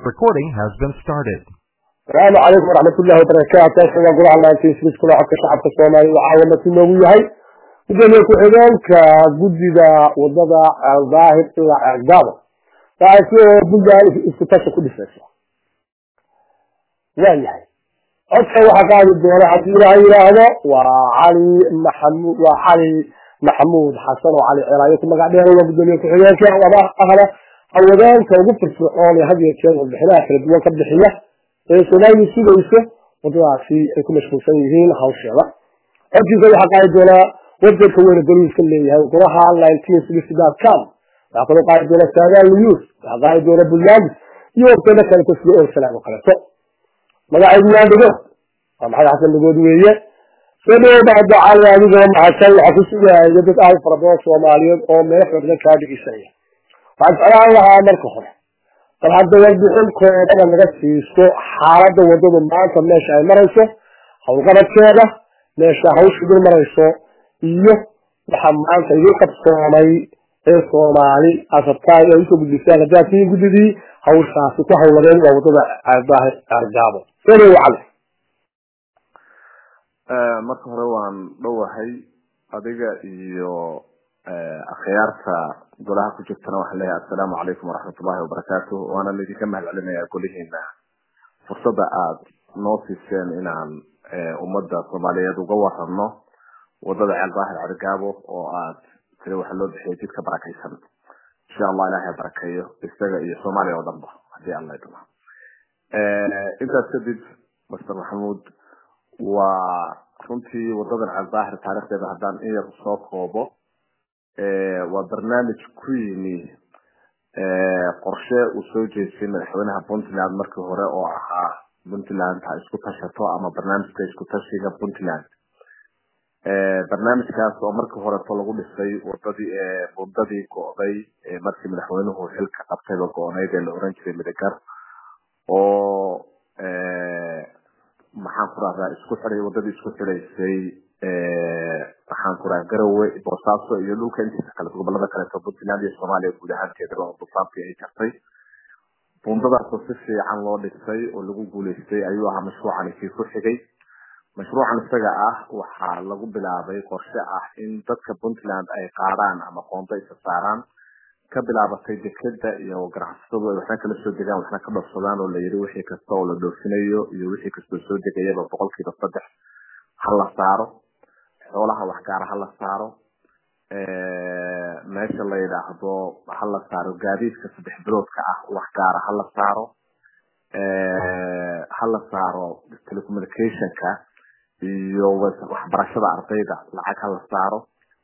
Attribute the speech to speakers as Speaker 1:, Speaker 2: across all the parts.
Speaker 1: Recording has been started.
Speaker 2: asalaamu calaykum waraxmatullahi wabarakaatu ashagaa golaha laantiislis kula codka shacabka soomaaliya waxaa wadati noogu yahay gudoomiye ku-xigeenka guddiga wadada daahir ilaa ceegdaabo taasi oo puntland isku tasha ku dhisaysa waa yahay codka waxaa qaadi doona haddii ilaha yidhaahdo waa cali maxamud waa cali maxamuud xasan oo cali celaayo ku magac dheer waa gudoomiye ku-xigeenka wada ahna hawadaanka ugu firfircoon ee had iyo jeer warbixinaha kala duwan ka bixiya ee soomaaliya sugayso wadadaasi ay ku mashquulsan yihiin hawsheeda codkiisa waxaa qaadi doonaa websiteka weyne boliiska leeyahay golaha nineteen sixty dot com waxaa kaloo qaadi doona saadaal news waxaa qaadi doona buntland iyo websayda kaleto sida orsalag oo kaleto magacaygu waa dhagood waa maxamed xasan dhagood weeye soo dhawow bacda cali adigoo mahadsan waxaa ku sugaya dad aad fara badan soomaaliyeed oo meel xoogan kaa dhigisaya waxaan jeclaan lahaa marka hore bal hadda warbixin koobada naga siiso xaaladda wadadu maanta meesha ay marayso howlqabadkeeda meesha hawsha idin marayso iyo waxaa maanta idin qabsoomay ee soomaali asabtaan ay usoo gudbisaan haddaad tiin guddidii hawshaasi ku hawladeen waa wadada daahir argaabo soo cali
Speaker 3: marka hore waan dhowahay adiga iyo akhyaarta golaha ku jirtana waxaan leeyahay assalaamu calaykum waraxmatullahi wabarakaatu waana laydinka mahad celinayaa golihiina fursadda aada noo siiseen inaan ummadda soomaaliyeed uga warano wadada ceel daahir cergaabo oo aad tiri waxaa loo bixiyay jidka barakaysan insha allah ilahay barakeeyo isaga iyo soomaaliya oo dhanba hadii alla idmo intaas kadib master maxamuud waa runtii wadadan ceel daahir taarikhdeeda haddaan in yar soo koobo waa barnaamij ku yimi qorshe uu soo jeestay madaxweynaha puntland markii hore oo ahaa puntland ha isku tashato ama barnaamijka isku tashiga puntland barnaamijkaas oo markii horeto lagu dhisay wadadii bundadii go'day markii madaxweynuhu xilka qabtayba go-oneyd ee la oran jiray midagar oo maxaan ku rahdaa isku xiday wadadii isku xidaysay waxaan ku raha garowe boosaaso iyo dhulka intiisa kale gobolada kaleeto puntland iyo soomaaliya guud ahaanteedaba oo dufaantii ay jartay bundadaasoo si fiican loo dhisay oo lagu guuleystay ayuu ahaa mashruucani kii ku xigay mashruucan isaga ah waxaa lagu bilaabay qorshe ah in dadka puntland ay qaadaan ama qoonto isa saaraan ka bilaabatay dekeda iyo ganacsatadu ay waxna kala soo degaan waxna ka dhofsadaan oo la yiri wixii kasta oo la dhoofinayo iyo wixii kastoo soo degayaba boqolkiiba saddex ha la saaro xoolaha wax gaara ha la saaro meesha la yidhaahdo ha la saaro gaadiidka saddex biloodka ah wax gaara ha la saaro ha la saaro telecommunicationka iyo waxbarashada ardayda lacag ha la saaro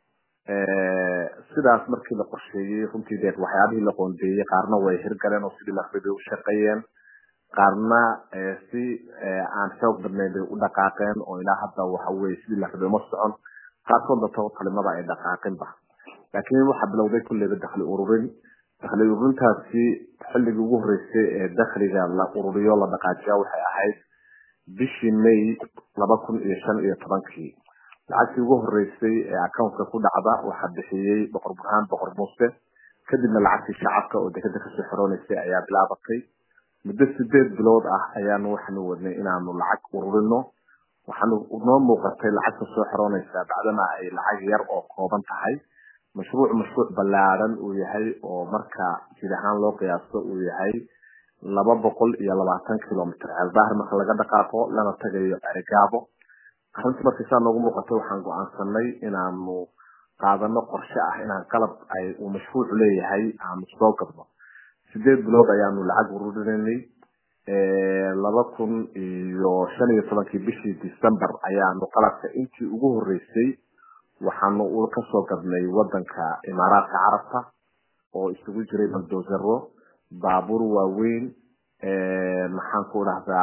Speaker 3: sidaas markii la qorsheeyey runtii deed waxyaabihii la qoondeeyey qaarna way hirgaleen oo sidii la rabay u shaqeeyeen qaarna si aan xoog badnayn bay u dhaqaaqeen oo ilaa hadda waxa weye sidii la rabay uma socon qaarkoodna tabo talimada ay dhaqaaqinba laakiin waxaa bilowday kulleyba dakli ururin dakli ururintaasi xilligii ugu horreysay ee dakliga la ururiyo la dhaqaajiya waxay ahayd bishii may laba kun iyo shan iyo tobankii lacagtii ugu horreysay ee accountka ku dhacda waxaa bixiyey boqor burhaan boqor muuse kadibna lacagtii shacabka oo dekeda kasoo xirooneysay ayaa bilaabatay muddo sideed bilood ah ayaanu waxaanu wadnay inaanu lacag ururino waxaanu noo muuqatay lacagta soo xiroonaysaa bacdama ay lacag yar oo kooban tahay mashruuc mashruuc ballaaran uu yahay oo marka jid ahaan loo qiyaasto uu yahay laba boqol iyo labaatan kilomitr ceeldaahir marka laga dhaqaaqo lana tagayo ergaabo arrintii markii saa noogu muuqatay waxaan go-aansanay inaanu qaadano qorshe ah inaan qalab ay uu mashruucu leeyahay aanu soo gadno sideed bilood ayaanu lacag ururinay laba kun iyo shan iyo tobankii bishii december ayaanu qalabka intii ugu horeysay waxaanu kasoo gadnay wadanka imaaraadka carabta oo isugu jiray baldozero baabuur waaweyn maxaan ku dhahdaa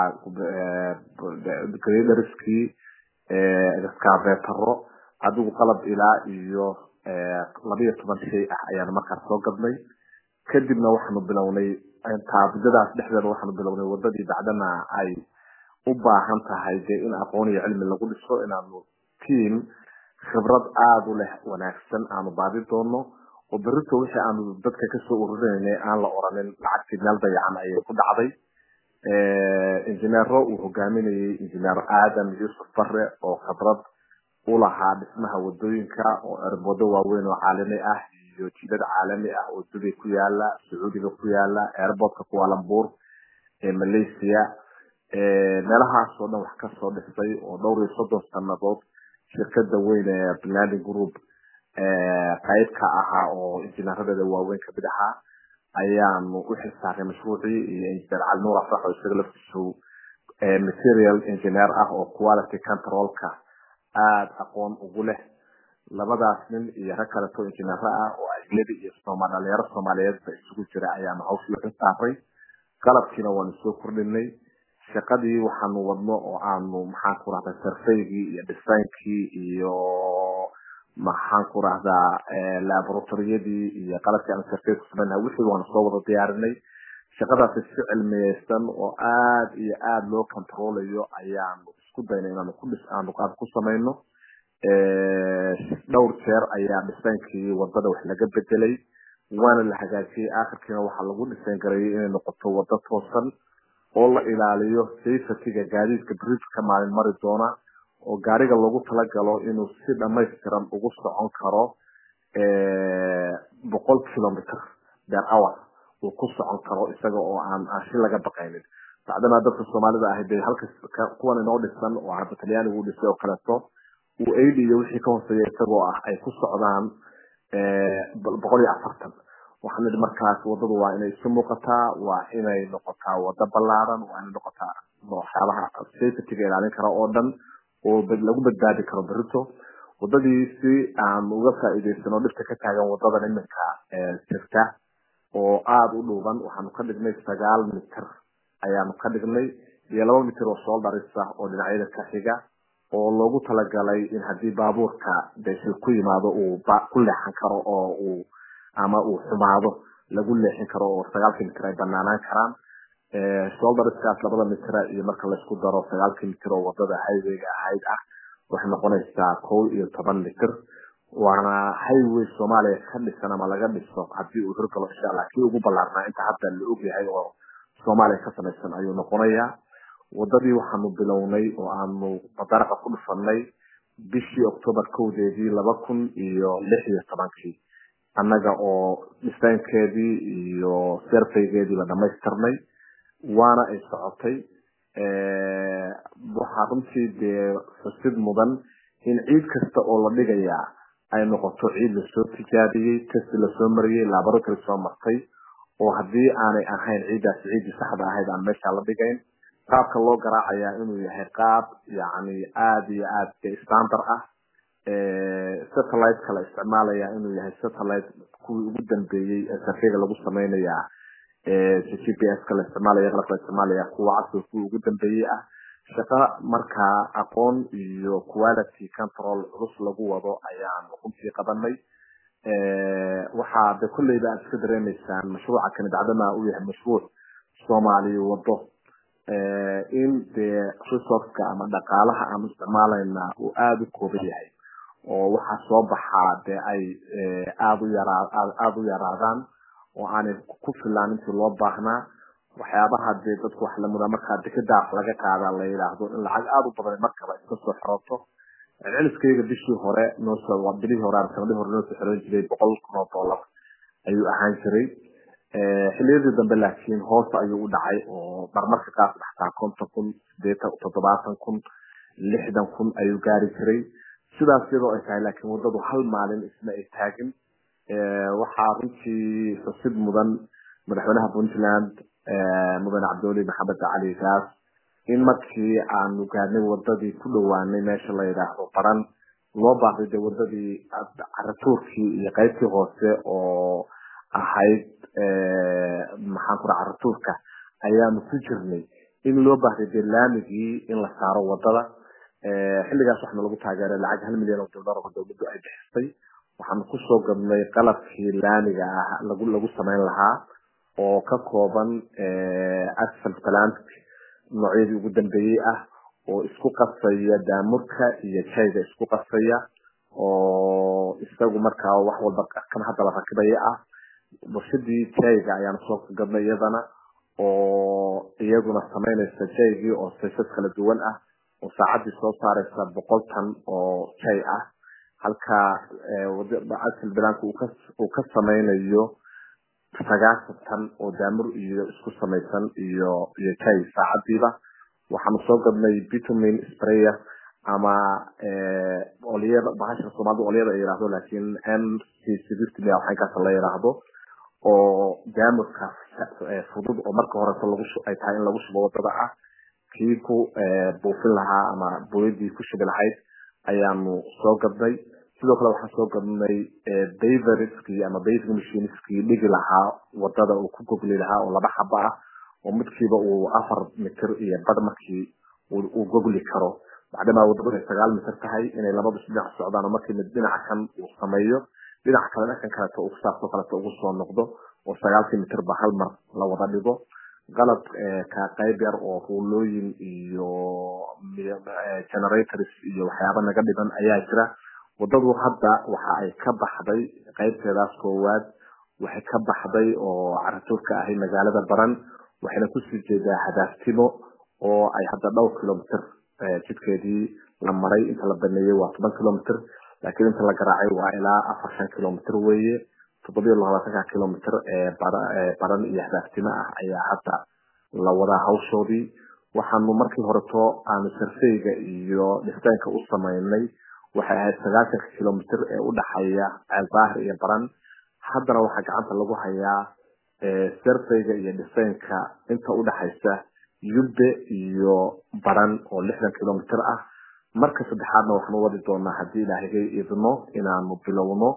Speaker 3: graderskii skavetaro adigu qalab ilaa iyo labiyo toban shay ah ayaanu markaas soo gadnay kadibna waxaanu bilownay taabudadaas dhexdeeda waxaanu bilownay wadadii bacdana ay u baahan tahay dee in aqoon iyo cilmi lagu dhiso inaanu tiam khibrad aada u leh wanaagsan aanu baadi doono oo berito wixii aanu dadka kasoo ururinayna aan la oranin lacagtii meel dayacan ayay ku dhacday injineero uu hogaaminayay injineer aadam yuusuf bare oo khibrad u lahaa dhismaha wadooyinka oo erboodo waaweyn oo caalami ah iyo jidad caalami ah oo dubay ku yaala sacuudiga ku yaala airportka kualambuur ee malaysia meelahaas oo dhan wax kasoo dhisay oo dhowr iyo soddon sanadood shirkada weyn ee planning group qayb ka ahaa oo injineeradeeda waaweyn kamid ahaa ayaanu u xilsaaray mashruucii iyo injineer cali nuur afrax oo isaga laftiisu material engineer ah oo quality controlka aada aqoon ugu leh labadaas nin iyo rag kaleto injineero ah oo ajnabi iyo sooma dhalinyaro soomaaliyeedba isugu jira ayaanu hawshii u xilsaaray qalabkiina waanu soo kordhinay shaqadii waxaanu wadno oo aanu maxaan ku rahdaa sarfaygii iyo dhisaynkii iyo maxaan ku rahdaa laboratoriyadii iyo qalabkii aanu sarfay ku samaynaha wixii waanu soo wada diyaarinay shaqadaasi si cilmiyeysan oo aada iyo aada loo controlayo ayaanu isku daynay inaanu ku dhis aanu aad ku samayno dhowr jeer ayaa dhisaynkii wadada wax laga bedelay waana la hagaajiyey akhirkiina waxaa lagu dhisayn garayay inay noqoto wado toosan oo la ilaaliyo safetyga gaadiidka bridgeka maalin mari doona oo gaariga loogu talagalo inuu si dhamaystiran ugu socon karo boqol kilometer ber hour uu ku socon karo isaga oo aan aan shi laga baqaynin bacdana dadka soomaalida ahi dee halka kuwan inoo dhisan oo hadda talyaanigu u dhisay oo kaleeto uu aid iyo wixii ka hooseeya isagoo ah ay ku socdaan boqol iyo afartan waxaan nidhi markaas wadadu waa inay isu muuqataa waa inay noqotaa wado ballaaran waa inay noqotaa waxyaabaha safetyga ilaalin kara oo dhan oo lagu badbaadi karo berito wadadii si aan uga faa'iidaysano dhibka ka taagan wadadan iminka jirta oo aada u dhuuban waxaanu ka dhignay sagaal mitir ayaanu ka dhignay iyo laba mitir oo sooldarisa oo dhinacyada ka xiga oo loogu talagalay in haddii baabuurka deshil ku yimaado uu ku leexan karo oo uu ama uu xumaado lagu leexin karo oo sagaalkii mitir ay banaanaan karaan sholdariskaas labada mitira iyo marka laysku daro sagaalkii mitir oo wadada highwayga ahayd ah waxay noqonaysaa kow iyo toban mitir waana highway soomaaliya ka dhisan ama laga dhiso hadii uu hirgalo insha allah kii ugu ballaarnaa inta hadda la ogyahay oo soomaaliya ka samaysan ayuu noqonayaa wadadii waxaanu bilownay oo aanu madaraqa ku dhufanay bishii octoobar kowdeedii laba kun iyo lix iyo tobankii annaga oo dhisaynkeedii iyo serfaygeediiba dhamaystirnay waana ay socotay waxaa runtii dee xusid mudan in ciid kasta oo la dhigayaa ay noqoto ciid lasoo tijaabiyey test lasoo mariyey laboratory soo martay oo haddii aanay ahayn ciiddaasi ciiddii saxda ahayd aan meesha la dhigayn qaabka loo garaacayaa inuu yahay qaab yani aada iyo aad standard ah satellite-ka la isticmaalaya inuu yahay satellite kuwii ugu dambeeyey ee sarfeyga lagu samaynayaa g p s-ka la isticmaalaya qalabka la isticmaalaya kuwa casriga kuwii ugu dambeeyey ah shaqo markaa aqoon iyo quality control culus lagu wado ayaanu runtii qabanay waxaa de kolleyba aad iska dareemaysaan mashruuca kani bacdama uu yahay mashruuc soomaaliya wado in dee resourceka ama dhaqaalaha aanu isticmaalayna uu aada u kooban yahay oo waxaa soo baxaa dee ay aada u yaraa aada u yaraadaan oo aanay ku filaan intii loo baahnaa waxyaabaha dee dadku wax lamudaa markaa dekedaaf laga qaadaa la yidhaahdo in lacag aada u badan markaba iska soo xirooto celceliskayga bishii hore noosoo bilihii hore ama sanadihii hore noosoo xiran jiray boqol kun oo dollar ayuu ahaan jiray xiliyadii dambe laakiin hoos ayuu u dhacay oo marmarka qaar dhaxtaa konton kun sideetan toddobaatan kun lixdan kun ayuu gaari jiray sidaas iyadoo ay tahay laakiin wadadu hal maalin isma ay taagin waxaa runtii xusid mudan madaxweynaha puntland mudane cabdiweli maxamed cali gaas in markii aanu gaadnay wadadii ku dhowaanay meesha la yidhaahdo baran loo baahday dee wadadii caratuurkii iyo qaybtii hoose oo ahayd maxaan kura caratuurka ayaanu ku jirnay in loo baahday dee laamigii in la saaro wadada xilligaas waxaana lagu taageeray lacag hal milyan oo dollar oo dowladdu ay bixisay waxaanu kusoo gadnay qalabkii laamiga ah lagu lagu samayn lahaa oo ka kooban asfalt plant noocyadii ugu dambeeyey ah oo isku qasaya daamurka iyo jayga isku qasaya oo isagu markaa wax walba kan hadda la rakibaya ah warshadii jayga ayaanu soo gadnay iyadana oo iyaguna samaynaysa jaygii oo saysas kala duwan ah oo saacadii soo saaraysa boqol tan oo jay ah halka asl bilaanka uu ka samaynayo sagaashan tan oo daamur iyo isku samaysan iyo iyo jay saacadiiba waxaanu soo gadnay bitumin sprayer ama olyada bahasha soomaalida olyada ay yidhaahdo laakiin m c sixty waxankaas la yidhaahdo oo daamurka fudud oo marka horeto lagu ay tahay in lagu shubo wadada ah kii ku buufin lahaa ama booyadii ku shubi lahayd ayaanu soo gadnay sidoo kale waxaan soo gadnay baverskii ama baving machineskii dhigi lahaa wadada uu ku gogli lahaa oo laba xaba ah oo midkiiba uu afar mitir iyo bad markii uu gogli karo bacdamaa wadadu ay sagaal mitir tahay inay labadu dhinac socdaan oo markii mid dhinaca kan uu sameeyo dhinaca kale dhankan kaleeto uu saasoo kaleeto ugu soo noqdo oo sagaalkii mitirba hal mar la wada dhigo qalab ka qayb yar oo ruulooyin iyo generators iyo waxyaaba naga dhiban ayaa jira wadadu hadda waxa ay ka baxday qaybteedaas koowaad waxay ka baxday oo caratuurka ahay magaalada baran waxayna kusii jeedaa hadaaftimo oo ay hadda dhowr kilomitr jidkeedii la maray inta la baneeyey waa toban kilomitr laakiin inta la garaacay waa ilaa afar shan kilomitr weeye toddobiyo labaatanka kilomitr ee baran iyo hadaaftimo ah ayaa hadda la wadaa hawshoodii waxaanu markii horeto aanu sarfeyga iyo dhistaynka u samaynay waxay ahayd sagaasanka kilomitr ee udhaxeeya ceelbaahir iyo baran haddana waxaa gacanta lagu hayaa sarfeyga iyo dhisaynka inta udhaxaysa yubbe iyo baran oo lixdan kilomitr ah marka saddexaadna waxaanu wadi doonaa haddii ilaahigay idno inaanu bilowno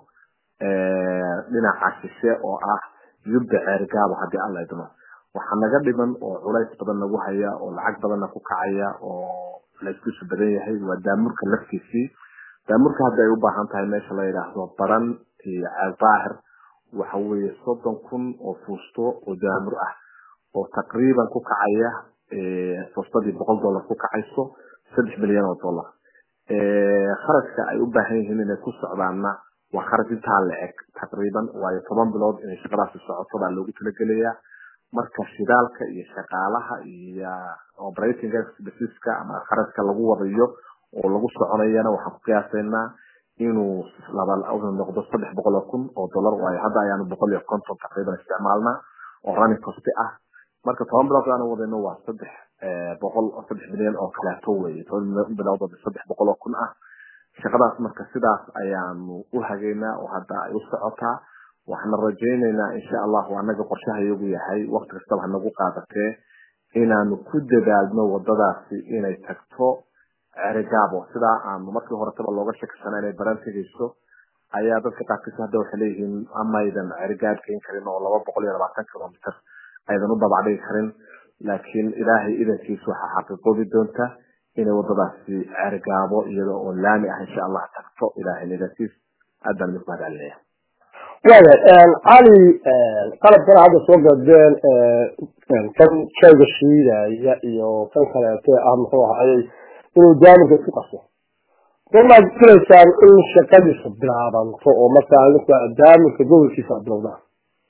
Speaker 3: dhinaca shishe oo ah yubbe ceergaabo haddii alla idno waxaa naga dhiman oo culays badan nagu haya oo lacag badanna ku kacaya oo layskusu badan yahay waa daamurka laftiisii daamurka hadda ay u baahan tahay meesha la yidhaahdo baran iyo ceelbaahir waxa weeye soddon kun oo fuusto oo daamur ah oo taqriiban ku kacaya fuustadii boqol dollar ku kacayso saddex milyan oo dollar kharashka ay u baahan yihiin inay ku socdaanna waa kharash intaa la eg taqriiban waayo toban bilood inay shaqadaasi socoto baa loogu talagelayaa marka shidaalka iyo shaqaalaha iyo operating expenseska ama kharashka lagu wadayo oo lagu soconayana waxaan ku qiyaasaynaa inuu laba noqdo saddex boqol oo kun oo dollar waayo hadda ayaanu boqol iyo konton taqriiban isticmaalnaa oo running costi ah marka toban bilood aanu wadayno waa saddex boqol saddex milyan oo kaleeto weeye toban bilood oo saddex boqol oo kun ah shaqadaas marka sidaas ayaanu u hageynaa oo hadda ay u socotaa waxaana rajaynaynaa insha allahu anaga qorshaha iyagu yahay wakti kastaba hanagu qaadatee inaanu ku dadaalno wadadaasi inay tagto cerigabo sidaa aanu markii horetaba looga shakisana inay baran tegayso ayaa dadka qaarkiisa hadda waxay leeyihiin amaydan cerigaab geen karin oo laba boqol iyo labaatan kilomitr aydan u dabacdhigi karin laakiin ilaahay idankiisa waxaa xaqiiqoobi doonta inay wadadaasi cerigaabo iyada oo laami ah insha allah tagto ilaahay idankiis aad baan idinku mahadcelinaya
Speaker 2: waaya cali qalabkana hadda soo gadeen kan shayga shiidaya iyo kan kaleete ah muxuu ahayey inuu daamurka isku qaso goormaad filaysaan in shaqadiisu bilaabanto oo markaa idinku daamurka gobolkiisa bilowdaan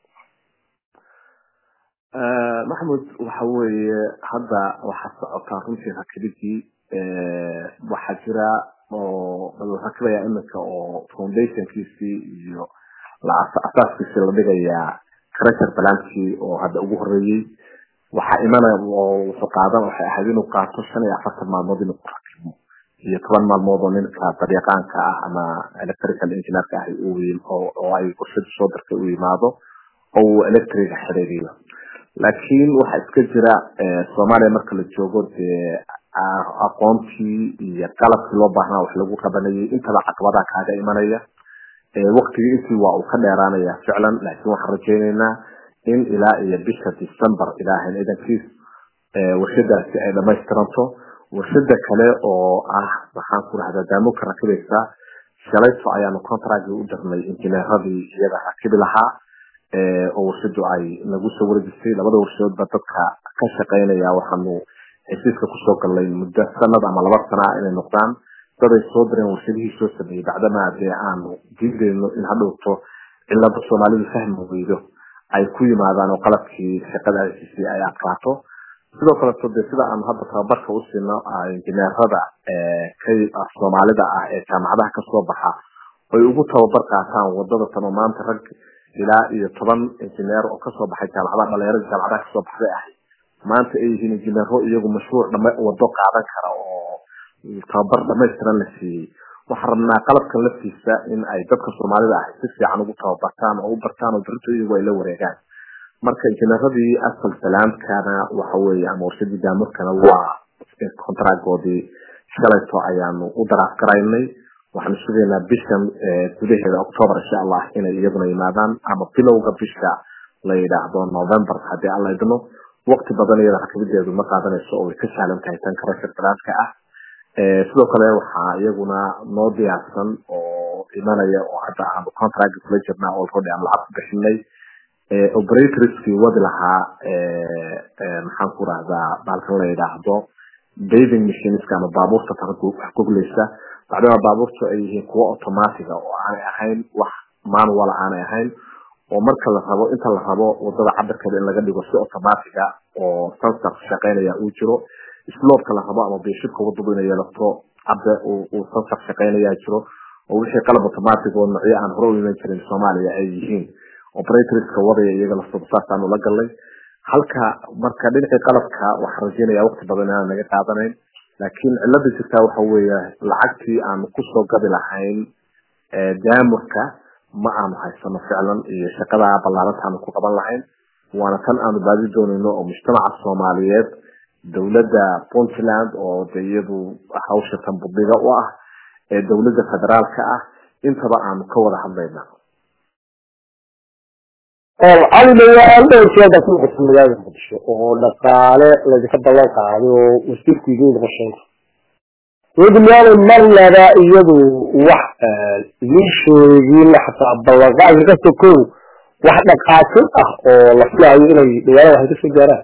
Speaker 3: maxmud waxa weeye hadda waxaa socotaa runtii rakibidii waxaa jira oo la rakibaya iminka oo foundationkiisii iyo asaaskiisii la dhigayaa crasher balankii oo hadda ugu horeeyey waxaa imanaya oo wuxuu qaadan waxay ahayd inuu qaato shan iyo afartan maalmood inuu ku rakibo iyo toban maalmood oo ninka dariiqaanka ah ama electrical engineerka ah oo ay warshadu soo dartay u yimaado oo uu electriga xiriiriyo laakiin waxaa iska jira soomaaliya marka la joogo dee aqoontii iyo qalabkii loo baahnaa wax lagu qabanayay intaba caqabadaha kaaga imanaya waktigii intii waa uu ka dheeraanaya ficlan laakiin waxaan rajaynaynaa in ilaa iyo bisha december ilaahan idankiis warshadaasi ay dhamaystiranto warshada kale oo ah waxaan ku rahdaa daamuka rakibaysa shalayto ayaanu contractgi u dirnay injineeradii iyaga rakibi lahaa oo warshadu ay nagu soo wareejisay labada warshadoodba dadka ka shaqaynaya waxaanu heshiiska kusoo galnay muddo sanad ama laba sana inay noqdaan daday soo direen warshadihii soo sameeyey bacdamaa dee aanu diideyno in hadhowto cilada soomaalidu fahmi weydo ay ku yimaadaan oo qalabkii shaqadaasi ay adkaato sidoo kaleto de sida aanu hadda tababarka u siino injineerada soomaalida ah ee jaamacadaha kasoo baxa ay ugu tababar qaataan wadada tan oo maanta rag ilaa iyo toban injineer oo kasoo baxay jaamacadaha dhalinyarada jaamacadaha kasoo baxday ahay maanta ay yihiin injineero iyagu mashruuc wado qaadan kara oo tababar dhamaystiran la siiyey waxaan rabnaa qalabkan laftiisa in ay dadka soomaalida ahay si fiican ugu tababartaan oo u bartaan oo berito iyagu ay la wareegaan marka injineeradii asal salaamkana waxa weeye ama warshadii daamurkana waa contractgoodii shalayto ayaanu u daraaf garaynay waxaanu sugaynaa bishan gudaheeda octoober insha allah inay iyaduna yimaadaan ama bilowga bisha la yidhaahdo november haddii alla idmo waqti badan iyada rakabadeedu ma qaadanayso oo way ka sahlan tahay tan kale shirkadaadka ah sidoo kale waxaa iyaguna noo diyaarsan oo imanaya oo hadda aanu contract kula jirnaa already aan lacag ku bixinay operatorskii wadi lahaa maxaan ku rahdaa baalkan la yidhaahdo bathing machineska ama baabuurta wax gogleysa bacdama baabuurtu ay yihiin kuwo automatiga oo aanay ahayn wax manual aanay ahayn oo marka la rabo inta la rabo wadada cabirkeeda in laga dhigo si automatiga oo sensor shaqeynaya uu jiro sloopka la rabo ama bishibka wadadu inay yeelato cabde uu sensor shaqeynaya jiro oo wixii qalab automatic oo nocyo aan hore u iman jirin soomaaliya ay yihiin operatorska wadaya iyaga laftooda saasaanu la galnay halka marka dhinacii qalabka waxaan rajeynaya waqti badan inaan naga qaadanayn laakiin cilada jirtaa waxa weeye lacagtii aanu kusoo gabi lahayn daamurka ma aanu haysano ficlan iyo shaqada ballaaranta aanu ku qaban lahayn waana tan aanu baadi doonayno oo mujtamaca soomaaliyeed dowladda puntland oo de iyadu hawsha tan budhiga u ah ee dowladda federaalka ah intaba aanu ka wada hadlayna
Speaker 2: cali dhawaan dhowrkeeda ku noqotay magaalada muqdisho oo dhaqaale laydinka ballan qaaday oo wasiirku idiin qorsheynta dowladda miyaanay marnaba iyadu wax idiin sheegin xataa ballanqaadka ka sokow wax dhaqaasin ah oo la filayo inay dhawaalada waxay kasoo gaaraan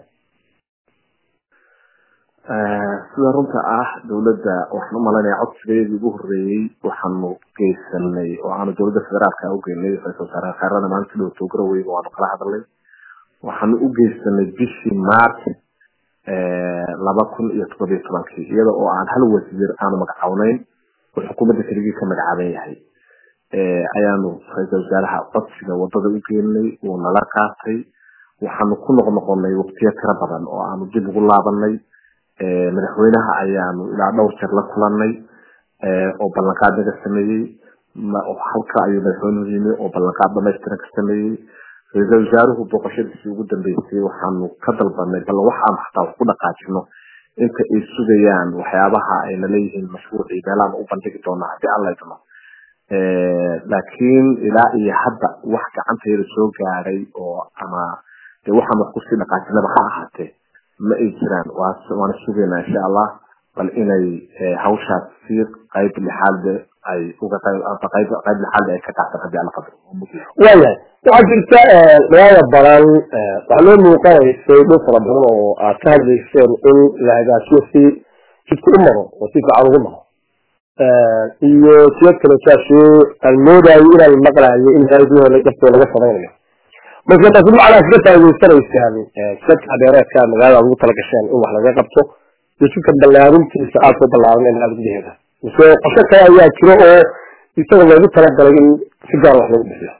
Speaker 3: sida runta ah dowladda waxaan umalaynaya codsigeedii ugu horeeyey waxaanu geysanay oo aanu dowladda federaalka ugeynay ra-isul wasaare khayrana maalinta dhow toogaraweyga waanu kala hadalnay waxaanu u geysanay bishii march laba kun iyo toddobiyo tobankii iyada oo aan hal wasiir aanu magacawneyn oo xukuumadda keligii ka magacaaban yahay ayaanu ra-isul wasaaraha codsiga wadada u geenay wuu nala qaatay waxaanu ku noqnoqonay waqtiyo tiro badan oo aanu dib ugu laabanay madaxweynaha ayaanu ilaa dhowr jeer la kulanay oo ballanqaad naga sameeyey halka ayuu madaxweynuhu yimi oo ballanqaad dhamaystiran ka sameeyey ra-iisul wasaaruhu booqashadiisii ugu dambeysay waxaanu ka dalbanay bal waxaanu xataa wax ku dhaqaajino inta ay sugayaan waxyaabaha ayna leeyihiin mashruucii meelaanu u bandhigi doonaa haddii alla idmo laakiin ilaa iyo hadda wax gacantayda soo gaaray oo ama de waxaan wax kusii dhaqaajinaba ha ahaatee ma ay jiraan waana sugaynaa insha allah bal inay hawshaas si qayb lixaad ay uga qayb qayb lixaad ay ka qaataan haddii alla qadro
Speaker 2: waayahay waxaa jirta magaalada badan waxaa loo muuqanaysay dhul fara badan oo aad ka hadlayseen in la hagaajiyo si jidka u maro oo si fiican ugu maro iyo siyad kale saasoo aan moodayo inaan maqlayo in hayduhu dhaftoo laga samaynayo marka taasi macnaa kaga faa'idaysanaysaan sadka dheereedka magaalada ugu tala gasheen in wax laga qabto iyo jidka ballaarintiisa aada soo ballaaran ee magaalada gudaheeda mise qorshe kale ayaa jiro oo isaga loogu talagalay in si gaar wax lagu bixiyo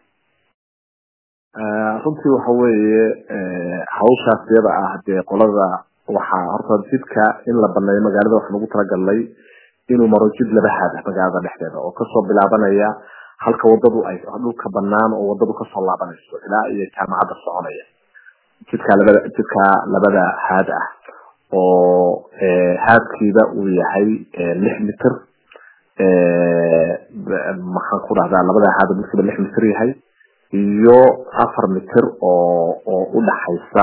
Speaker 3: runtii waxa weeye hawshaas iyada ah dee qolada waxaa horta jidka in la baneeyo magaalada waxaan ugu talagalnay inuu maro jid laba haad ah magaalada dhexdeeda oo kasoo bilaabanaya halka wadadu ay dhulka banaan oo wadadu kasoo laabanayso ilaa iyo jaamacadda soconaya jidka labada jidka labada haad ah oo haadkiiba uu yahay lix mitir maxaan ku dhahdaa labada haad midkiiba lix mitir yahay iyo afar mitir oo oo udhaxaysa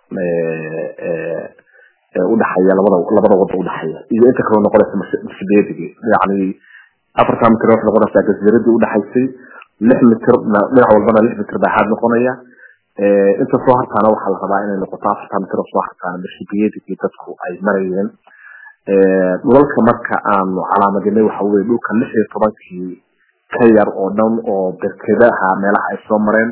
Speaker 3: udhaxaya labada labada wado udhaxaya iyo inta kaloo noqonaysa mashbeedigi yani afartan mitir waxay noqonaysaa jasiiradii udhaxaysay lix mitir dhinac walbana lix mitir baa haad noqonaya inta soo hartaana waxaa la rabaa inay noqoto afartan mitir oo soo hartaana mashbeedigii dadku ay marayeen dhulalka marka aanu calaamadinay waxa weye dhulka lix iyo tobankii ka yar oo dhan oo berkedaha meelaha ay soo mareen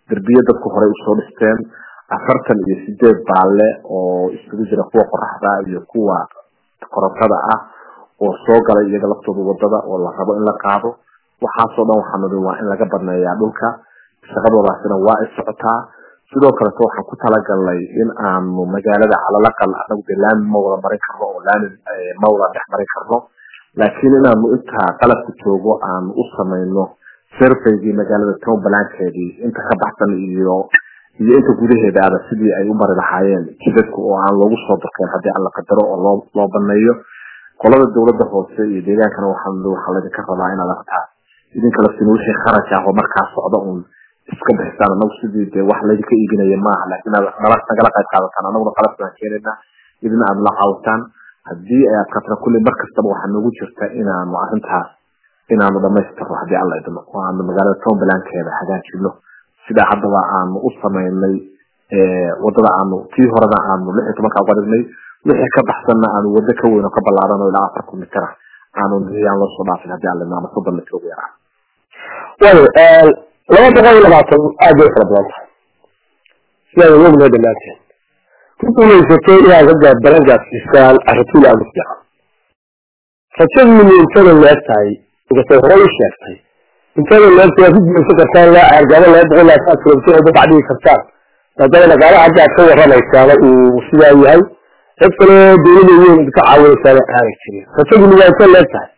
Speaker 3: derbiye dadku horey usoo dhisteen afartan iyo sideed baalle oo isugu jira kuwa qoraxda iyo kuwa korontada ah oo soo galay iyaga laftooda wadada oo la rabo in la qaado waxaasoo dhan waxaa nudi waa in laga badneeyaa dhulka shaqadoodaasina waa ay socotaa sidoo kaleto waxaan ku talagalnay in aanu magaalada calalaqal anagu de laami ma wada marin karno oo laami ma wada dhex marin karno laakiin inaanu intaa qalabka joogo aanu u samayno surveygii magaalada townbalankeedii inta ka baxsan iyo iyo inta gudaheedaaba sidii ay u mari lahaayeen jidadku oo aan loogu soo durkeen haddii aan la qadaro oo loo loo baneeyo qolada dawladda hoose iyo deegaankana waxaa waxaa laydinka rabaa inaad artaas idinka laftiin wixii kharaj ah oo markaa socda uun iska bixisaan anagu sidii dee wax laydinka iibinaya maaha laakiin aad nala nagala qayb qaadataan anaguna qalabkaan keenayna idina aad la caawitaan haddii ay adkaatana kulli mar kastaba waxaa noogu jirta inaanu arrintaas inaanu dhamaystirno haddii alla idmo oo aanu magaalada townbalankeeda hagaajino sidaa haddaba aanu u samaynay wadada aanu tii horena aanu lix iyo tobanka uga dhignay wixii ka baxsanna aanu wado ka weyn oo ka ballaaran oo ilaa afar kilomitir ah aanu niyaan loo soo dhaafin haddii alla idmo ama soddon mitir ugu yaraa
Speaker 2: waayo laba boqol iyo labaatan aad bay fara badan tahay sidaad ognahay dhammaanteen ku guulaysatay inaad ka gaad balan gaadsiisaan arrintuul aada u fiican rajadiinu intada leeg tahay inkastay hore u sheegtay intada leegta waa ku guulaysan kartaan laa argaabo laba boqol labaatan kilomitir oo dad dhigi kartaan maadaama dhaqaalaha hadda aad ka warramaysaaba uu sidaa yahay cid kale dawlada weyn ka caawinaysaana aanay jirin rajadiinu waa inta leeg tahay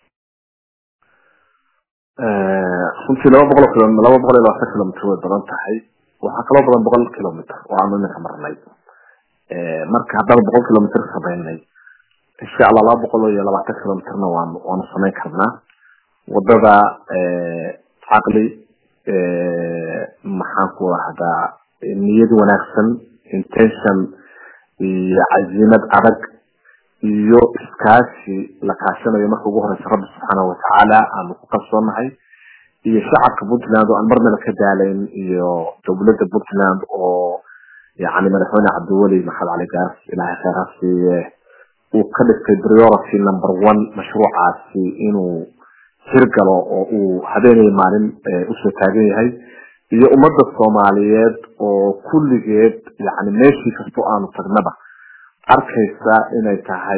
Speaker 3: runtii laba boqol kilo laba boqol iyo labaatan kilomitr way badan tahay waxaa kaloo badan boqol kilomitr oo aanu iminka marnay marka haddaan boqol kilomitr samaynay insha allah laba boqol iyo labaatan kilomitrna waanu waanu samayn karnaa wadada caqli maxaan ku rahdaa niyad wanaagsan intention iyo cazimad adag iyo iskaashi la kaashanayo marka ugu horeysa rabbi subxaanahu watacaala aanu ku kalsoonahay iyo shacabka puntland oo aan marnaba ka daalayn iyo dowladda puntland oo yani madaxweyne cabdiweli maxamed cali gaas ilahay kheyr ha siiye uu ka dhigtay priority number one mashruucaasi inuu hirgalo oo uu habeenay maalin usoo taagan yahay iyo ummadda soomaaliyeed oo kulligeed yani meeshii kasto aanu tagnaba arkaysa inay tahay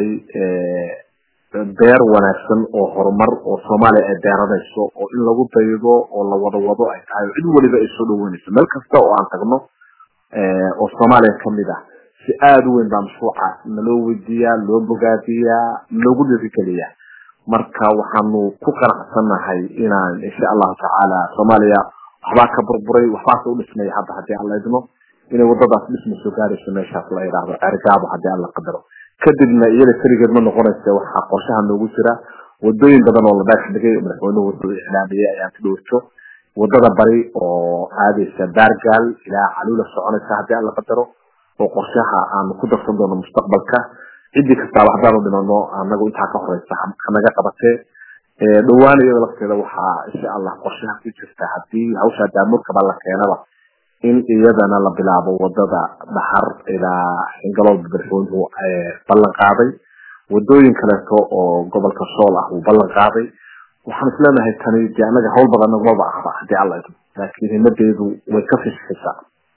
Speaker 3: beer wanaagsan oo horumar oo soomaaliya ay beeranayso oo in lagu daydo oo la wada wado ay tahay cid waliba ay soo dhaweynayso meel kasta oo aan tagno oo soomaaliya kamid ah si aada u weyn baa mashruuca naloo weydiiyaa loo bogaadiyaa loogu dhirigeliyaa marka waxaanu ku qanacsanahay inaan insha allahu tacaala soomaaliya waxbaa ka burburay waxbaase u dhismaya hadda haddii aan la idmo inay wadadaas dhisma soo gaarayso meeshaas la yidhaahdo cergaabo haddii aan la qadaro kadibna iyada keligeed ma noqonaysa waxaa qorshaha noogu jira wadooyin badan oo la dhaax dhigay oo madaxweynuhu wuxuu iclaamiyey ayaan ka dhowrto wadada bari oo aadaysa baargaal ilaa caluula soconaysa haddii aan la qadaro oo qorshaha aanu ku darsan doono mustaqbalka ciddii kastaaba haddaanu dhimano anagu intaa ka horeysa hanaga qabatee dhowaan iyada lafteeda waxaa insha allah qorshaha ku jirta hadii hawsha daamurkaba la keenaba in iyadana la bilaabo wadada dhaxar ilaa xingalool madaxweynuhu ballan qaaday wadooyin kaleeto oo gobolka sool ah uu ballan qaaday waxaan isleenahay tani de anaga hawl badan nagmaba ahba hadii alla idmo laakiin himadeedu way ka fishxisaa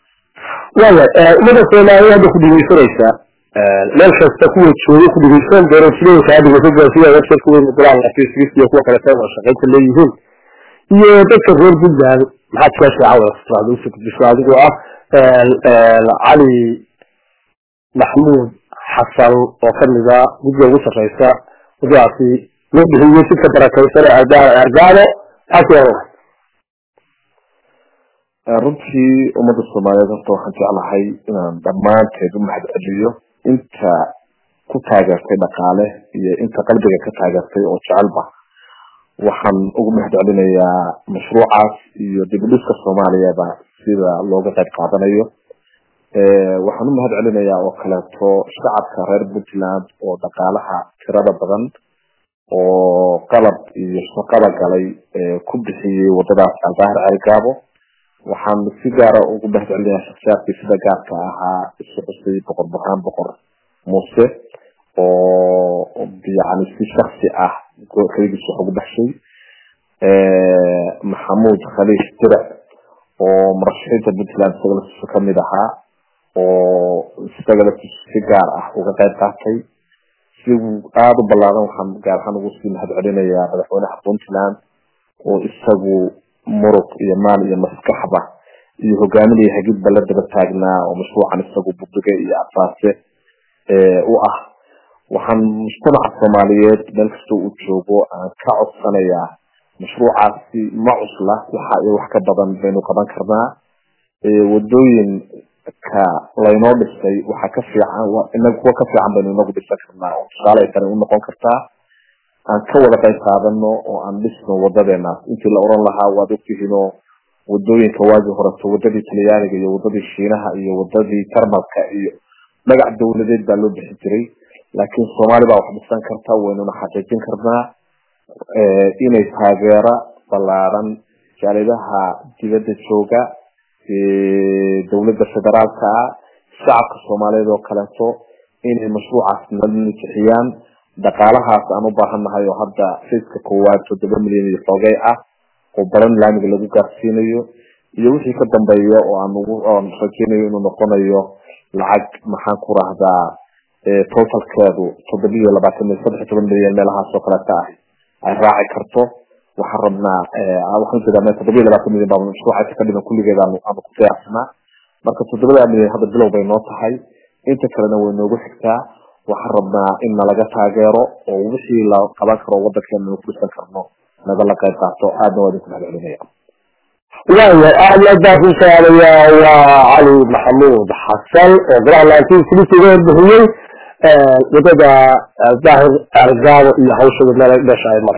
Speaker 2: waaya ummadda soomaaliya hadda ku dhegeysanaysaa meel kasta kuwa jooga ku dhegeysan doorashooyinka hadda wasada sida website weyn golaha facebook iyo kuwa kaleeto oo shaqaynta leeyihiin iyo dadka reer puntland maxaad kaa sheeca usoo gudbiso adigoo ah cali maxmuud xasan oo kamida guddiga ugu sarreysa wadadaasi loo bixiyey sidka barakaysan argaado maxaad
Speaker 3: runtii ummadda soomaaliyeed horta waxaan jeclahay inaan dhammaanteed u mahad celiyo inta ku taageertay dhaqaale iyo inta qalbiga ka taageertay oo jecelba waxaan ugu mahad celinayaa mashruucaas iyo dibudhiska soomaaliyaba sida looga qayb qaadanayo waxaan u mahad celinayaa oo kaleeto shacabka reer puntland oo dhaqaalaha tirada badan oo qalab iyo shaqada galay ku bixiyey wadadaas albaahir ceelgaabo waxaan si gaara ugu mahad celinayaa shaksiyaadkii sida gaarka ahaa isu xusay boqor burhaan boqor muuse oo yani si shaksi ah keligiis wax ugu baxshay maxamuud khaliif dirac oo murashaxiinta puntland isaga laftiisa kamid ahaa oo isaga laftiisa si gaar ah uga qayb qaatay si aada u ballaaran waxaan gaar ahaan ugu sii mahad celinayaa madaxweynaha puntland oo isagu muruq iyo maal iyo maskaxba iyo hogaamin iyo hagidba la daba taagnaa oo mashruucan isagu budige iyo asaase u ah waxaan mujtamaca soomaaliyeed meel kastoo uu joogo aan ka codsanayaa mashruucaasi ma cusla waxa iyo wax ka badan baynu qaban karnaa wadooyinka laynoo dhisay waxaa ka fiican inaga kuwa ka fiican baynu inagu dhisan karnaa oo tusaale ay tani unoqon kartaa aan ka wada qayb qaadano oo aan dhisno wadadeenaas intii la oran lahaa waad ogtihiinoo wadooyinka waagii horeto wadadii talyaaniga iyo wadadii shiinaha iyo wadadii jarmalka iyo magac dawladeed baa loo bixi jiray laakiin soomaali baa wax dhisan karta waynuna xaqiijin karnaa inay taageera ballaaran jaalidaha dibadda jooga dawladda federaalka ah shacabka soomaaliyeed oo kaleeto inay mashruucaas nabixiyaan dhaqaalahaas aan u baahannahay oo hadda fayska koowaad toddoba milyan iyo xoogay ah oo baran laamiga lagu gaarsiinayo iyo wixii ka dambeeya oo aan ugu oon rajeynayo inuu noqonayo lacag maxaan ku rahdaa totalkeedu toddoba iyo labaatan iyo saddex iyo toban milyan meelahaas oo kaleeta ah ay raaci karto waxaan rabnaa waxaan jeedaa toddoba iyo labaatan milyan baa mashruuca ka dhiman kulligeed aanu aanu ku qiyaasnaa marka toddobada milyan hadda bilow bay noo tahay inta kalena way noogu xigtaa waxaan rabnaa in nalaga taageero oo wixii la qaban karo wadankeena nu ku dhisan karno nagala qayb qaato aadna waa idinku mahad celinaya
Speaker 2: waayahay aadna baan ku salaamayaa waa cali maxamuud xasan oo golaha nineteen sixty ga bixiyey wadada daahir argaabo iyo hawshada meel dhasha ay martay